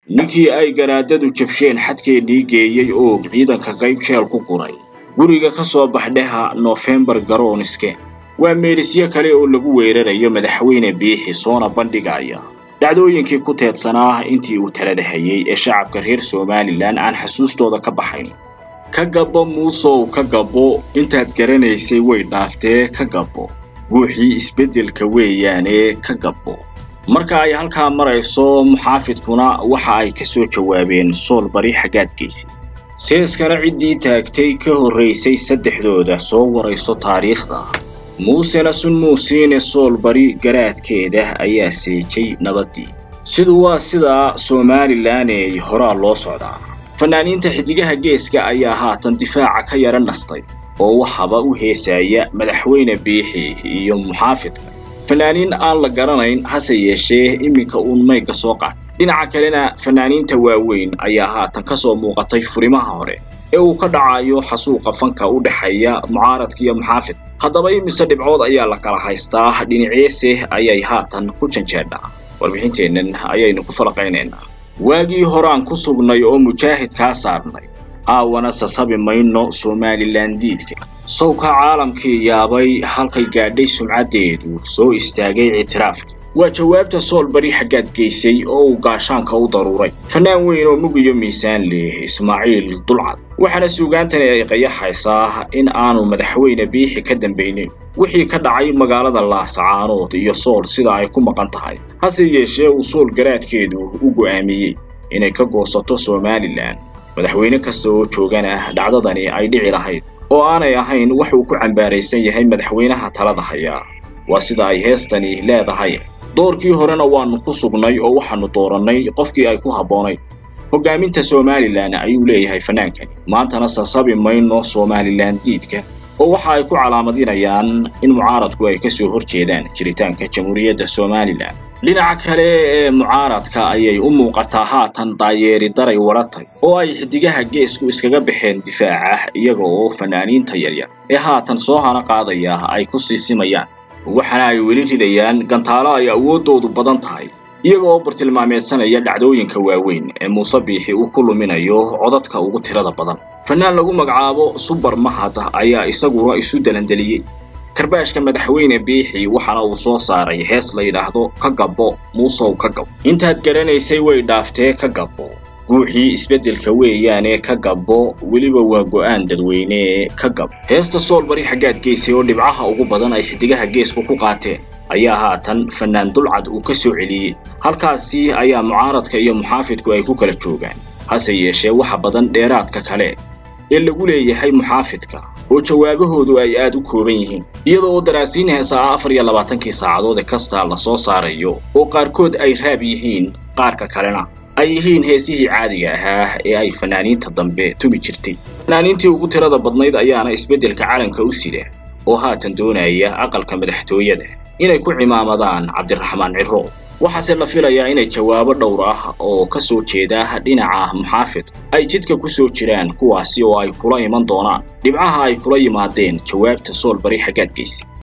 ninkii ay garaadadu jabsheen xadkeennii geeyey oo ciidanka qayb jeel ku guray guriga ka soo baxdheha noofembar garooniske waa meelisyo kale oo lagu weerarayo madaxweyne biixi soona bandhigaya dhacdooyinkii ku teedsanaa intii uu talada hayay ee shacabka reer somalilan aan xasuustooda ka baxayn ka gabbo muusow ka gabbo intaad garanaysay way dhaaftee ka gabbo guuxii isbeddelka weeyaane ka gabbo marka ay halkaa marayso muxaafidkuna waxa ay ka soo jawaabeen sool bari xaggaadgaysi seeskana ciddii taagtay ka horraysay saddexdooda soo warayso taariikhda muusena sun muusiine sool bari garaadkeeda ayaa seejay nabaddii sidu waa sidaa somalilaney horaa loo socdaa fanaaniinta xiddigaha geeska ayaa haatan difaaca ka yara nastay oo waxaba u heesaya madaxweyne biixi iyo muxaafidka fanaaniin aan la garanayn hase yeeshee iminka uun mayga soo qaat dhinaca kalena fanaaniinta waaweyn ayaa haatan ka soo muuqatay furimaha hore ee uu ka dhacayo xasuuqa fanka u dhexeeya mucaaradka iyo muxaafid haddaba imise dhibcood ayaa la kala haystaa dhinaceese ayay haatan ku janjeedhaa warbixinteennan ayaynu ku falaqaynaynaa waagii horaan ku sugnay oo mujaahid kaa saarnay aawana sasabi mayno somalilan diidka sawka caalamkii yaabay halkay gaadhay sumcaddeedu soo istaagay ictiraafka waa jawaabta sool bari xaggaad geysay oo uu gaashaanka u daruuray fannaan weyn oo mug iyo miisaan leh ismaaciil dulcad waxaana suugaantani ay qayaxaysaa in aanu madaxweyne biixi ka dambaynin wixii ka dhacay magaalada laasacaanood iyo sool sida ay ku maqan tahay hase yeeshee uu sool garaadkeedu u go'aamiyey inay ka goosato somalilan madaxweyne kasta oo joogana dhacdadani ay dhici lahayd oo aanay ahayn wax uu ku cambaaraysan yahay madaxweynaha talada hayaa waa sida ay heestani leedahay doorkii horena waannu ku sugnay oo waxaannu doorannay qofkii ay ku habboonayd hoggaaminta somalilan ayuu leeyahay fannaankani maantana sasabi mayno somalilan diidka oo waxa ay ku calaamadinayaan in mucaaradku ay ka soo hor jeedaan jiritaanka jamhuuriyadda somalilan dhinaca kale ee mucaaradka ayay u muuqataa haatan daayeeri daray waratay oo ay xiddigaha geesku iskaga baxeen difaaca iyaga oo fanaaniinta yaryar ee haatan soo hana qaadaya ay ku sii simayaan waxaana ay weli ridayaan gantaalo ay awooddoodu badan tahay iyaga oo bartilmaameedsanaya dhacdooyinka waaweyn ee muuse biixi uu ku luminayo codadka ugu tirada badan fannaan lagu magacaabo subar mahad ayaa isaguna isu dalandeliyey karbaashka madaxweyne biixi waxaana uu soo saaray hees la yidhaahdo ka gabbo muusow ka gabbo intaad garanaysay way dhaaftee ka gabbo guuxii isbeddelka weeyaane ka gabbo weliba waa go'aan dadweyne ka gabbo heesta sool bari xaggaad geysay oo dhibcaha ugu badan ay xiddigaha geesku ku qaateen ayaa haatan fannaan dulcad uu ka soo celiyey halkaasi ayaa mucaaradka iyo muxaafidku ay ku kala joogaan hase yeeshee waxa badan dheeraadka kale ee lagu leeyahay muxaafidka oo jawaabahoodu ay aad u kooban yihiin iyada oo daraasiin heesaa afar iyo labaatankii saacadood ee kasta la soo saarayo oo qaarkood ay raab yihiin qaarka kalena ay yihiin heesihii caadiga ahaa ee ay fanaaniinta dambe tumi jirtay fanaaniintii ugu tirada badnayd ayaana isbeddelka calanka u sida oo haatan doonaya aqalka madaxtooyada inay ku cimaamadaan cabdiraxmaan ciro waxaase la filayaa inay jawaabo dhowr ah oo ka soo jeeda dhinaca muxaafid ay jidka ku soo jiraan kuwaasi oo ay kula iman doonaan dhibcaha ay kula yimaadeen jawaabta sool bari xaggaad geysa